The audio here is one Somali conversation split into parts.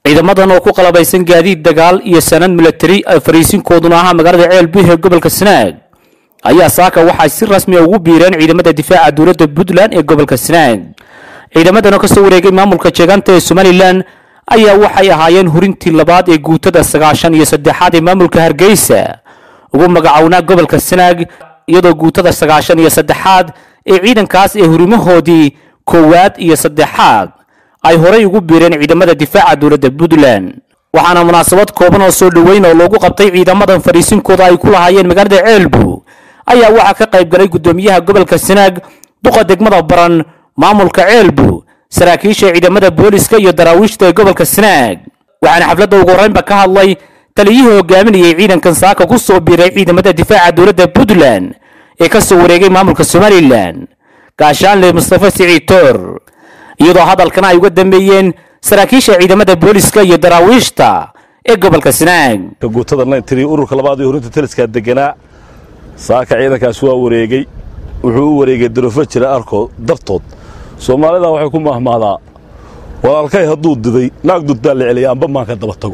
ciidamadan oo ku qalabaysan gaadiid dagaal iyo sanad milatari ay fariisinkooduna ahaa magaalada ceelbuh ee gobolka sanaag ayaa saaka waxay si rasmi a ugu biireen ciidamada difaaca dowladda puntland ee gobolka sanaag ciidamadan oo kasoo wareegay maamulka jeegaanta ee somalilan ayaa waxay ahaayeen hurintii labaad ee guutada sagaashan iyo saddexaad ee maamulka hargeysa ugu magacownaa gobolka sanaag iyadoo guutada sagaashan iyo saddexaad ee ciidankaas ee hurimahoodii koowaad iyo saddexaad ay horay ugu biireen ciidamada difaaca dowladda puntland waxaana munaasabad kooban oo soo dhoweyn oo loogu qabtay ciidamadan fariisinkooda ay ku lahaayeen magaalada ceelbu ayaa waxaa ka qayb galay guddoomiyaha gobolka sanaag duqa degmada baran maamulka ceelbu saraakiisha ciidamada booliska iyo daraawiishta ee gobolka sanaag waxaana xafladda ugu horreynba ka hadlay taliyihii hogaaminayay ciidankan saaka ku soo biiray ciidamada difaaca dowladda puntland ee ka soo wareegay maamulka somalilan gaashaanle mustafa siciid toor iyadoo hadalkana ay uga dambeeyeen saraakiisha ciidamada booliska iyo daraawiishta ee gobolka sanaag guutada nayntiri ururka labaad ee horinta taliskaa deganaa saaka ciidankaas waa wareegay wuxuu u wareegay darofo jira arkood dartood soomaalida waxay ku mahmahdaa walaalkay hadduu diday naag dudbaa la celiyay amba maanka daba tago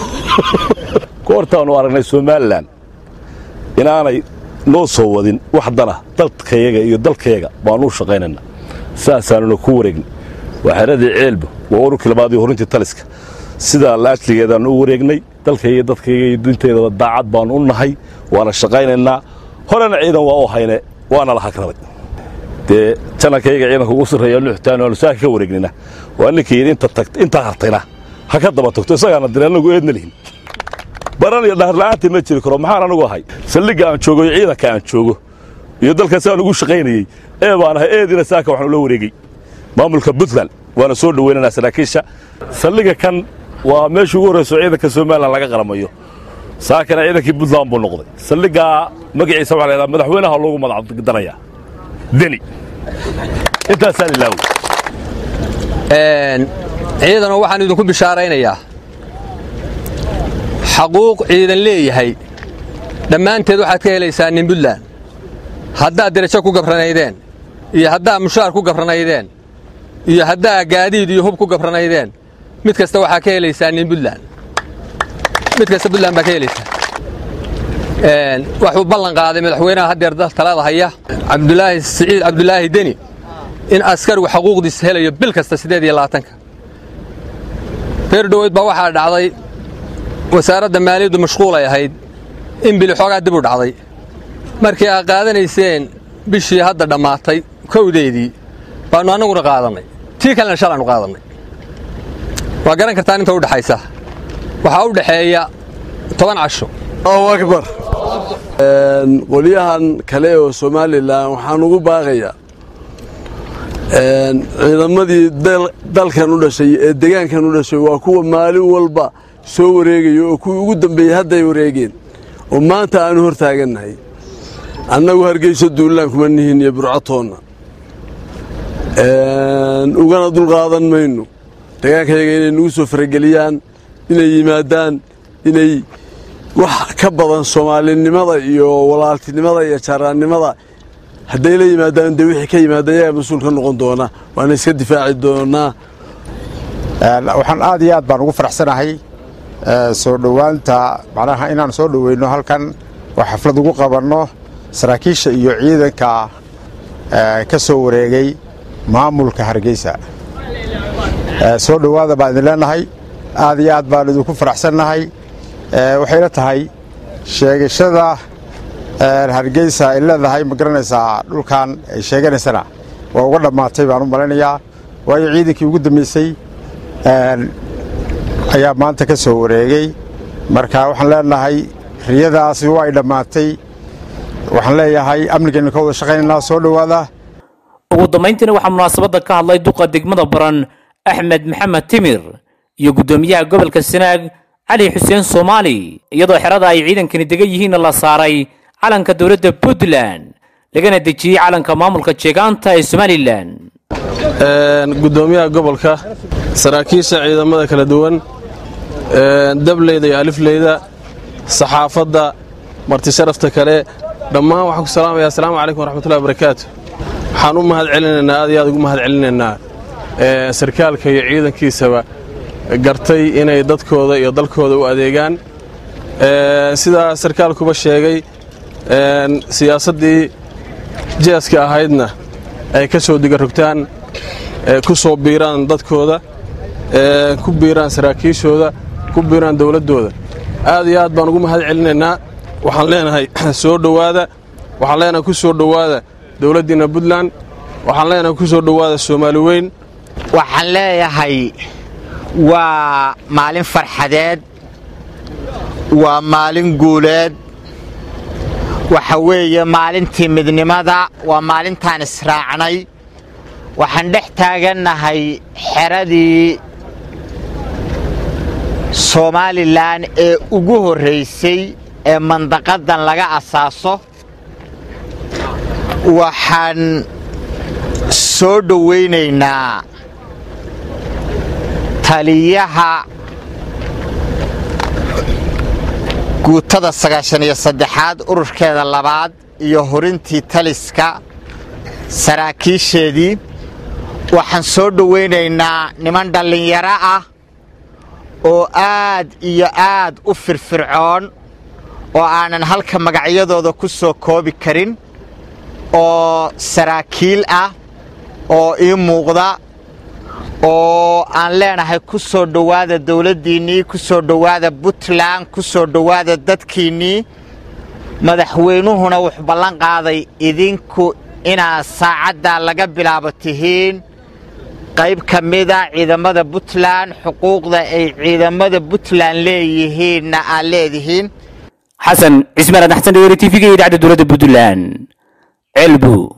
goortaannu aragnay somalilan inaanay noo soo wadin wax dana dalkayaga iyo dalkayaga baannu u shaqaynayna saasaanuna ku wareegnay waa xeradii ceelba waa ururkii labaad iyo horintii taliska sidaa laajligeedaannu u wareegnay dalkayga iyo dadkayga iyo dinteedaba daacad baannu u nahay waana shaqaynaynaa horena ciidan waa u hayne waana la hagraday dee janankayga ciidanka ugu sarreeya nuxtaan aanu saaka ka wareegnina waa ninkii yidhi intaa hartayna ha ka daba tagto isagaana dire annagu eedna lihin baran iyo dhaharla'aantii ma jiri karo maxaan anagu ahay saldhigga aan joogo iyo ciidanka aan joogo iyo dalkaas aan ugu shaqaynayey ee baan ahay eediina saaka waxaan ula wareegey maamulka puntland waana soo dhoweynanaa saraakiisha saldhigga kan waa meeshii ugu horrayso ciidanka somalilan laga qaramayo saakana ciidankii puntland buu noqday saldhiggaa magaciisa waxaa laydhaha madaxweynaha loogu madacdanayaa deni intaasaan ilaawi ciidanoo waxaan idinku bishaaraynayaa xaquuq ciidan leeyahay dhammaanteed waxaad ka helaysaa nin puntland haddaad derajo ku gabranaydeen iyo haddaad mushaar ku gabranaydeen iyo haddaa gaadiid iyo hub ku gabranaydeen mid kasta waxaa ka helaysaa nin puntland mid kasta puntland baa ka helaysaa waxuu ballan qaaday madaxweynaha haddeer talada haya cabdulaahi siciid cabdulaahi deni in askarigu xaquuqdiisa helayo bil kasta siddeed iyo labaatanka reer dhoweyd baa waxaa dhacday wasaaradda maaliyaddu mashquulay ahayd in bili xoogaa dib u dhacday markii aad qaadanayseen bishii hadda dhammaatay kowdeedii baannu annaguna qaadannay tii kalena shalaannu qaadannay waa garan kartaan inta u dhexaysa waxaa u dhexeeya toban casho allahu akbar qolyahan kale oo somalilan waxaan ugu baaqayaa ciidamadii dalkan u dhashay ee degaankan u dhashay waa kuwa maalin walba soo wareegaya oo kuwii ugu dambeeyey hadday wareegeen oo maanta aanu hor taagannahay annagu hargeyso duulaan kuma nihin iyo burcatoonna ugana dulqaadan mayno degaankayaga inay nagu soo farageliyaan inay yimaadaan inay wax ka badan soomaalinimada iyo walaaltinimada iyo jaaraannimada hadday la yimaadaan dee wixii ka yimaada yagaa mas-uul ka noqon doona waana iska difaaci doonaa waxaan aad iyo aad baan ugu faraxsanahay soo dhowaanta macnaha inaan soo dhoweyno halkan oo xaflad ugu qabanno saraakiisha iyo ciidanka ka soo wareegay maamulka hargeysa soo dhowaada baan idin leenahay aad iyo aad baan idinku faraxsannahay waxayna tahay sheegashada hargeysa ay leedahay ma garanaysaa dhulkan ay sheeganaysana waa uga dhammaatay baan u malaynayaa waayo ciidankii ugu dambeysay ayaa maanta ka soo wareegay marka waxaan leenahay riyadaasi waa ay dhammaatay waxaan leeyahay amnigeenna ka wada shaqaynaynaa soo dhowaada ugu dambayntiina waxaa munaasabadda ka hadlay duqa degmada baran axmed maxamed timir iyo guddoomiyaha gobolka sanaag cali xuseen soomaali iyadoo xerada ay ciidankani degan yihiinna la saaray calanka dowladda puntland lagana dejiyey calanka maamulka jeegaanta ee somalilan guddoomiyaha gobolka saraakiisha ciidamada kala duwan dableyda iyo alifleyda saxaafadda marti sharafta kale dhammaan waxaan ku salaamayaa asalaamu calaykum waraxmatullahi wabarakaatu waxaan u mahad celinaynaa aad iyo aad ugu mahad celinaynaa sarkaalka iyo ciidankiisaba gartay inay dadkooda iyo dalkooda u adeegaan sidaa sarkaalkuba sheegay siyaasaddii jeeska ahaydna ay ka soo digarogtaan ku soo biiraan dadkooda ku biiraan saraakiishooda ku biiraan dowladdooda aad iyo aad baan ugu mahad celinaynaa waxaan leenahay soo dhowaada waxaan leenahay ku soo dhowaada dowladdiinna puntland waxaan leenahay ku soo dhowaada soomaali weyn waxaan leeyahay waa maalin farxadeed waa maalin guuleed waxa weeye maalintii midnimada waa maalintaan israacnay waxaan dhex taagannahay xeradii somalilan ee ugu horraysay ee mandaqadan laga asaaso waxaan soo dhowaynaynaa taliyaha guutada sagaashan iyo saddexaad ururkeeda labaad iyo horintii taliska saraakiisheedii waxaan soo dhowaynaynaa niman dhallinyaro ah oo aad iyo aad u firfircoon oo aanan halka magacyadooda ku soo koobi karin oo saraakiil ah oo ii muuqda oo aan leenahay ku soo dhowaada dowladdiinnii ku soo dhowaada puntland ku soo dhowaada dadkiinnii madaxweynuhuna wuxuu ballan qaaday idinku inaad saacaddaa laga bilaabo tihiin qayb ka mida ciidamada puntland xuquuqda ay ciidamada puntland leeyihiinna aad leedihiin xasan cismaan adaxsan dhegeyri tv-ga iyo idaacadda dowladda puntland ceelbu